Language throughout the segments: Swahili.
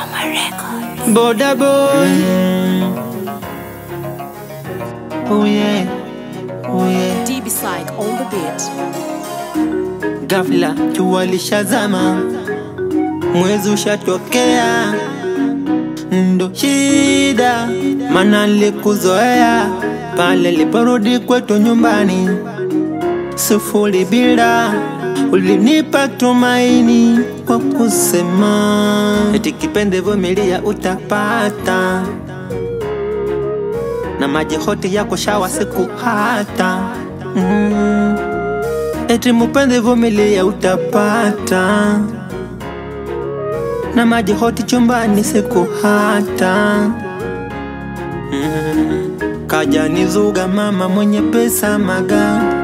Choma Record. Boda boy. Oh yeah. Oh yeah. DB Psych on the beat. Ghafla jua lishazama, mwezi ushatokea, ndo shida, mana nilikuzoea pale liporudi kwetu nyumbani, sufuri bila ulinipa tumaini kwa kusema eti kipende vumilia utapata, na maji hoti yako shawa siku hata mm. Eti mupende vumilia utapata na maji hoti chumbani siku hata mm. Kaja nizuga mama mwenye pesa maganda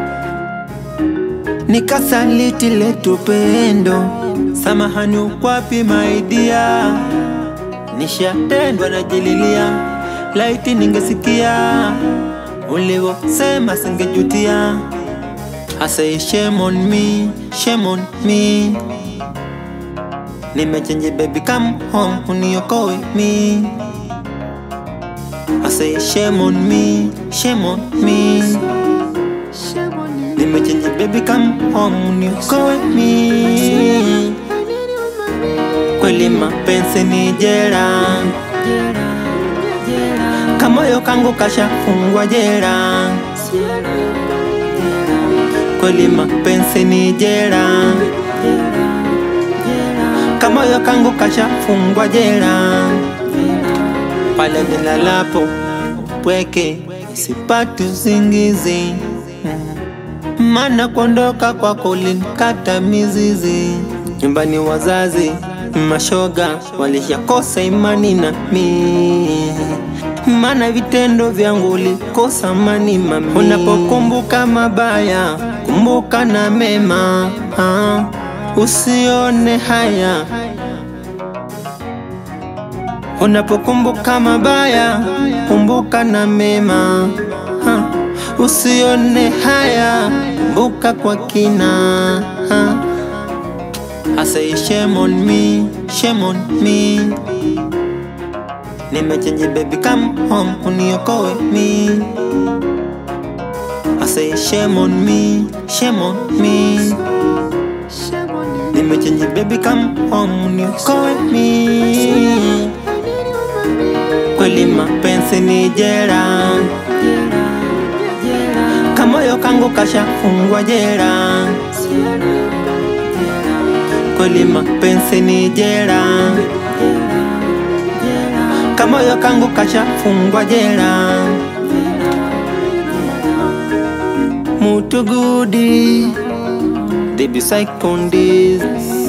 nikasaliti letu pendo, samahani ukwapi maidia, nishatendwa najililia, laiti ningesikia ulivyosema singejutia. I say shame on me, shame on me. Nimechange baby come home uniokoe me. I say shame on me, shame on me. Nimechange baby come home uniokoe me. Kweli mapenzi ni jera, kamoyo kangu kashafungwa jera kweli mapenzi ni jera, kamoyo kangu kashafungwa jera, pale nilalapo pweke sipati usingizi, mana kuondoka kwako ulinikata mizizi. Nyumbani wazazi mashoga walishakosa imani na mi mana vitendo vyangu ulikosa amani mami. Unapokumbuka mabaya, kumbuka na mema ha. Usione haya unapokumbuka mabaya, kumbuka na mema ha. Usione haya, kumbuka kwa kina ha. I say shame on me, shame on me Nimechange baby come home uniokoe me I say shame on me, shame on me Nimechange baby come home uniokoe me Kweli mapenzi ni jera Kamoyo kangu kashafungwa jera Kweli mapenzi ni jera kamoyo kangu kashafungwa jera mutugudi debi psychondis